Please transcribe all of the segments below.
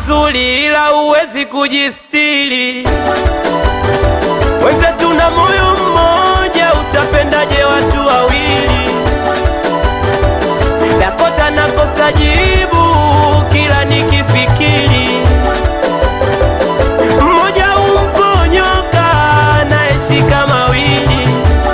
mzuri ila huwezi kujistiri. Wenzetu na moyo mmoja, utapendaje watu wawili? Dakota nakosa jibu kila nikifikiri, mmoja umponyoka naeshika mawili.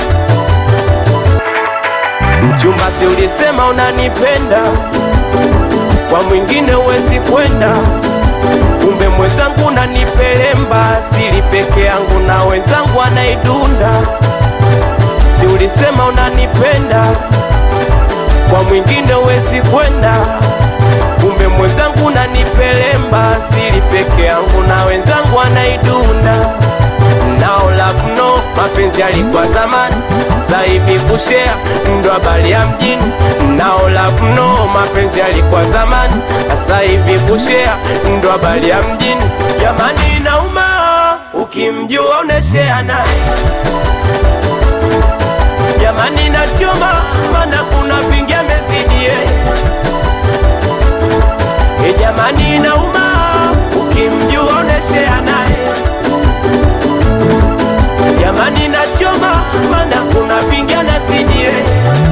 Mchumba, si ulisema unanipenda, kwa mwingine huwezi kwenda. Kumbe mwenzangu unanipelemba, sili peke yangu na wenzangu anaidunda. Si ulisema unanipenda, kwa mwingine huwezi kwenda. Kumbe mwenzangu unanipelemba, sili peke yangu na wenzangu anaidunda. Nao love no, mapenzi yalikuwa zamani, sasa hivi kushare ndo habari ya mjini. Nao love no, mapenzi yalikuwa zamani, sasa hivi kushare ndo habari ya mjini. Jamani, inauma ukimjua unashare naye. Jamani, nachoma maana kuna vingi amezidi yeye. E jamani, inauma ukimjua unashare naye. Jamani, nachoma maana kuna vingi anazidi yeye.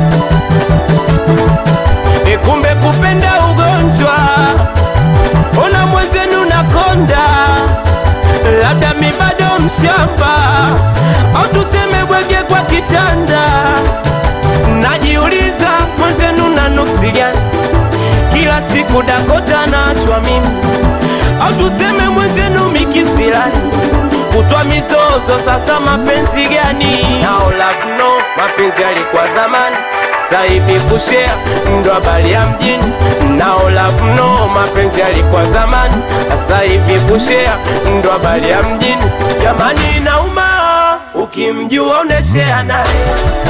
E kumbe kupenda ugonjwa, ona mwenzenu nakonda, labda mi bado mshamba, au tuseme bwege kwa kitanda. Najiuliza mwenzenu na nuksi gani? Kila siku Dakota naachwa mimi, au tuseme mwenzenu mikisirani kutwa mizozo. Sasa mapenzi gani? Nao love no, mapenzi yalikuwa zamani, sasa hivi kushare ndo habari ya mjini. Nao love no, mapenzi yalikuwa zamani, sasa hivi kushare ndo habari ya mjini. Jamani, inauma ukimjua unashare naye.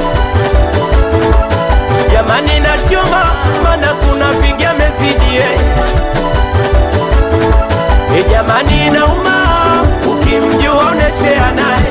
Jamani, nachoma maana kuna vingi amezidi yeye. E jamani, inauma ukimjua unashare naye.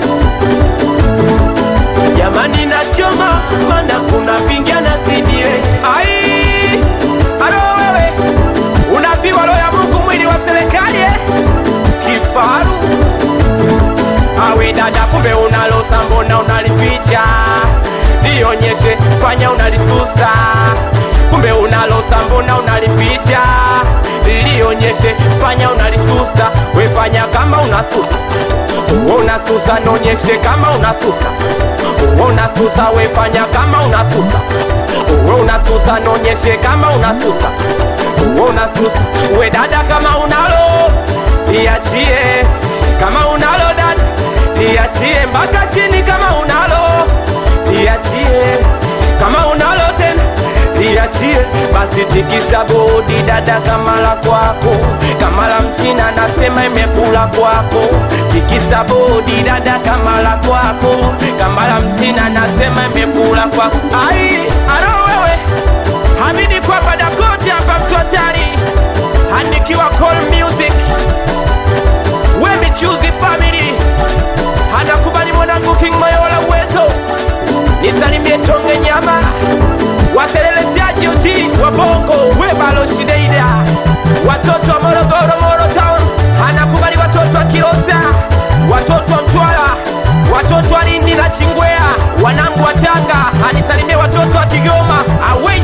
Jamani, nachoma maana kuna vingi anazidi yeye. Ai, alo wewe unapiwa roho ya Mungu mwili wa serikali eh? Kifaru awe dada, kumbe unalosa, mbona unalificha? Lionyeshe, fanya unlisusa, kumbe unalosa, mbona unalificha? Lionyeshe, fanya unlisusa, we fanya kama unasusa, unasusa, nonyeshe kama unasusa, unasusa, we fanya kama unasusa, unasusa, nonyeshe kama unasusa, unasusa, we dada, kama unalo liachie, kama unalo dada liachie mpaka chini kama unalo liachie kama unalo tena liachie basi tikisa bodi dada kama la kwako kama la mchina nasema imekula kwako tikisa bodi dada kama la kwako kama la mchina nasema imekula kwako ai aro wewe hamidi kwapa dakote hapa mtotari andikiwa call music we michuzi family anakubali mwanangu King Mayola uwezo nisalimie tonge nyama waseleleshaji uji wa bongo we baloshideida watoto wa Morogoro Moro Town anakubali watoto wa Kilosa watoto wa Mtwara watoto wa Lindi na Chingwea wanangu wa Tanga anisalimie watoto wa Kigoma awe